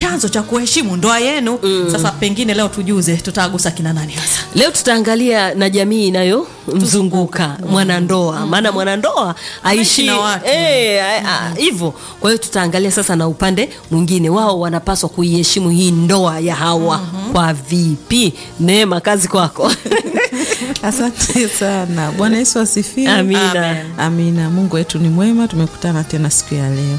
chanzo cha kuheshimu ndoa yenu sasa pengine leo tujuze tutagusa kina nani hasa leo tutaangalia na jamii inayomzunguka mwanandoa maana mwanandoa aishi na watu. eh, a- a- hivyo kwa hiyo tutaangalia sasa na upande mwingine wao wanapaswa kuiheshimu hii ndoa ya hawa kwa vipi neema kazi kwako Asante sana. Bwana Yesu asifiwe. Amina. Amen. Amina. Mungu wetu ni mwema, tumekutana tena siku ya leo.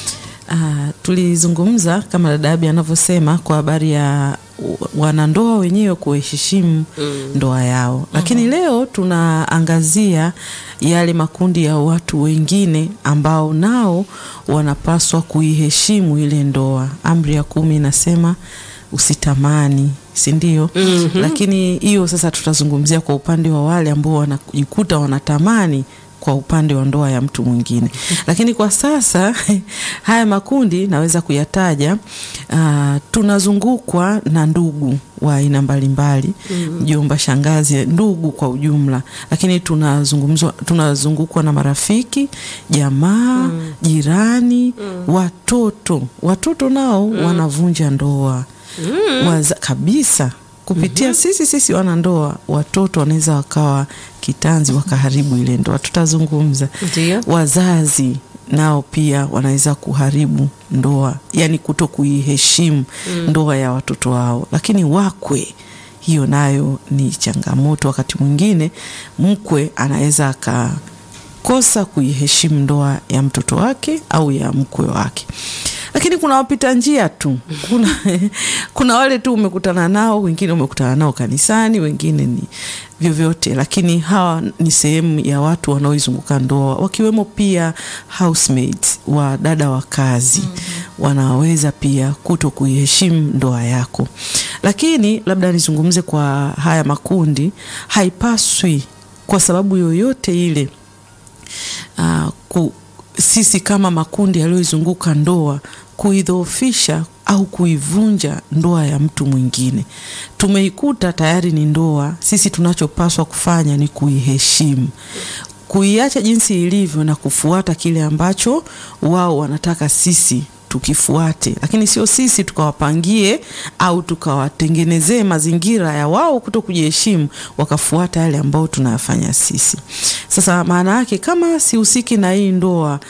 Ah, tulizungumza kama dada Abi anavyosema kwa habari ya w- wanandoa wenyewe kuheshimu ndoa yao, lakini leo tunaangazia yale makundi ya watu wengine ambao nao wanapaswa kuiheshimu ile ndoa. Amri ya kumi inasema usitamani, si ndio? Lakini hiyo sasa tutazungumzia kwa upande wa wale ambao wanajikuta wanatamani kwa upande wa ndoa ya mtu mwingine. Lakini kwa sasa haya makundi naweza kuyataja. Uh, tunazungukwa na ndugu wa aina mbalimbali, mjomba, shangazi, ndugu kwa ujumla, lakini tunazungumzwa tunazungukwa na marafiki, jamaa, jirani, watoto. Watoto nao wanavunja ndoa Waza, kabisa kupitia sisi sisi wanandoa, watoto wanaweza wakawa kitanzi wakaharibu ile ndoa. Tutazungumza Ndio. wazazi nao pia wanaweza kuharibu ndoa, yani kuto kuiheshimu ndoa ya watoto wao. Lakini wakwe, hiyo nayo ni changamoto. Wakati mwingine mkwe anaweza akakosa kuiheshimu ndoa ya mtoto wake au ya mkwe wake lakini kuna wapita njia tu kuna, kuna wale tu umekutana nao, wengine umekutana nao kanisani, wengine ni vyovyote, lakini hawa ni sehemu ya watu wanaoizunguka ndoa, wakiwemo pia housemates wa dada wa kazi wanaweza pia kuto kuiheshimu ndoa yako. Lakini labda nizungumze kwa haya makundi, haipaswi kwa sababu yoyote ile uh, ku, sisi kama makundi yaliyoizunguka ndoa kuidhoofisha au kuivunja ndoa ya mtu mwingine. Tumeikuta tayari ni ndoa, sisi tunachopaswa kufanya ni kuiheshimu, kuiacha jinsi ilivyo na kufuata kile ambacho wao wanataka sisi tukifuate, lakini sio sisi tukawapangie au tukawatengenezee mazingira ya wao kuto kujiheshimu wakafuata yale ambayo tunayafanya sisi. Sasa maana yake kama sihusiki na hii ndoa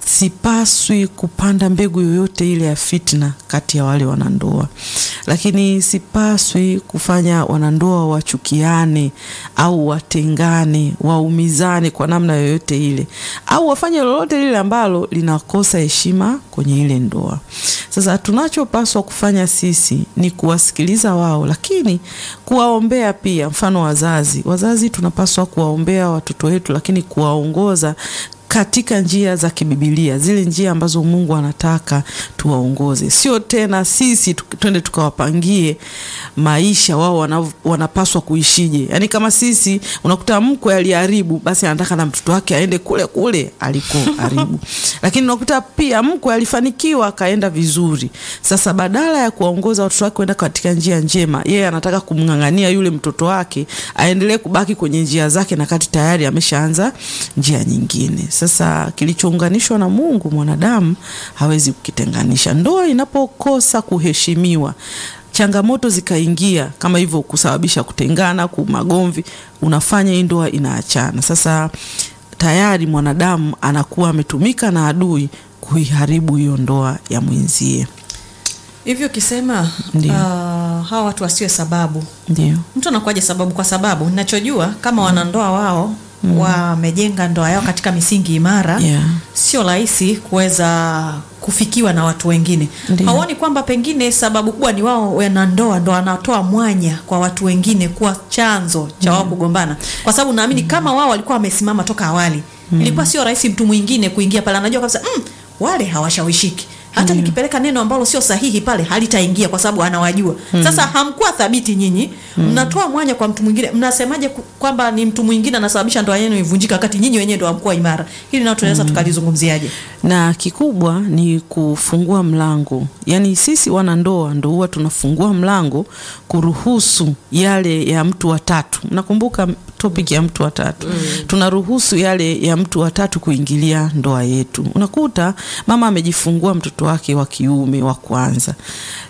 sipaswi kupanda mbegu yoyote ile ya fitna kati ya wale wanandoa, lakini sipaswi kufanya wanandoa wachukiane au watengane, waumizane kwa namna yoyote ile, au wafanye lolote lile ambalo linakosa heshima kwenye ile ndoa. Sasa tunachopaswa kufanya sisi ni kuwasikiliza wao, lakini kuwaombea pia. Mfano wazazi, wazazi tunapaswa kuwaombea watoto wetu, lakini kuwaongoza katika njia za kibibilia, zile njia ambazo Mungu anataka tuwaongoze, sio tena sisi tu- twende tukawapangie maisha wao wana, wanapaswa kuishije. Yaani kama sisi unakuta mkwe aliharibu, basi anataka na mtoto wake aende kule kule alikoharibu, lakini unakuta pia mkwe alifanikiwa akaenda vizuri. Sasa badala ya kuwaongoza watoto wake kwenda katika njia njema, yeye anataka kumng'ang'ania yule mtoto wake aendelee kubaki kwenye njia zake, na kati tayari ameshaanza njia nyingine. Sasa kilichounganishwa na Mungu mwanadamu hawezi kukitenganisha. Ndoa inapokosa kuheshimiwa changamoto zikaingia kama hivyo kusababisha kutengana, ku magomvi, unafanya hii ndoa inaachana. Sasa tayari mwanadamu anakuwa ametumika na adui kuiharibu hiyo ndoa ya mwenzie. hivyo ukisema Ndio. uh, hawa watu wasiwe sababu Ndio, mtu anakuwaje sababu kwa sababu ninachojua kama wanandoa wao wamejenga ndoa yao katika misingi imara Yeah. sio rahisi kuweza kufikiwa na watu wengine Ndio. hauoni kwamba pengine sababu kubwa ni wao wanandoa ndo wanatoa mwanya kwa watu wengine kuwa chanzo cha wao kugombana kwa sababu naamini kama wao walikuwa wamesimama toka awali ilikuwa sio rahisi mtu mwingine kuingia pale anajua kabisa mm, wale hawashawishiki hata nikipeleka neno ambalo sio sahihi pale halitaingia kwa sababu anawajua sasa hamkuwa thabiti nyinyi mnatoa mwanya kwa mtu mwingine mnasemaje ku- kwamba ni mtu mwingine anasababisha ndoa yenu ivunjika wakati nyinyi wenyewe ndo hamkuwa imara hili nao tunaweza tukalizungumziaje na kikubwa ni kufungua mlango, yaani sisi wanandoa ndo huwa tunafungua mlango kuruhusu yale ya mtu wa tatu. Nakumbuka topic ya mtu wa tatu tunaruhusu yale ya mtu wa tatu kuingilia ndoa yetu. Unakuta mama amejifungua mtoto wake wa kiume wa kwanza,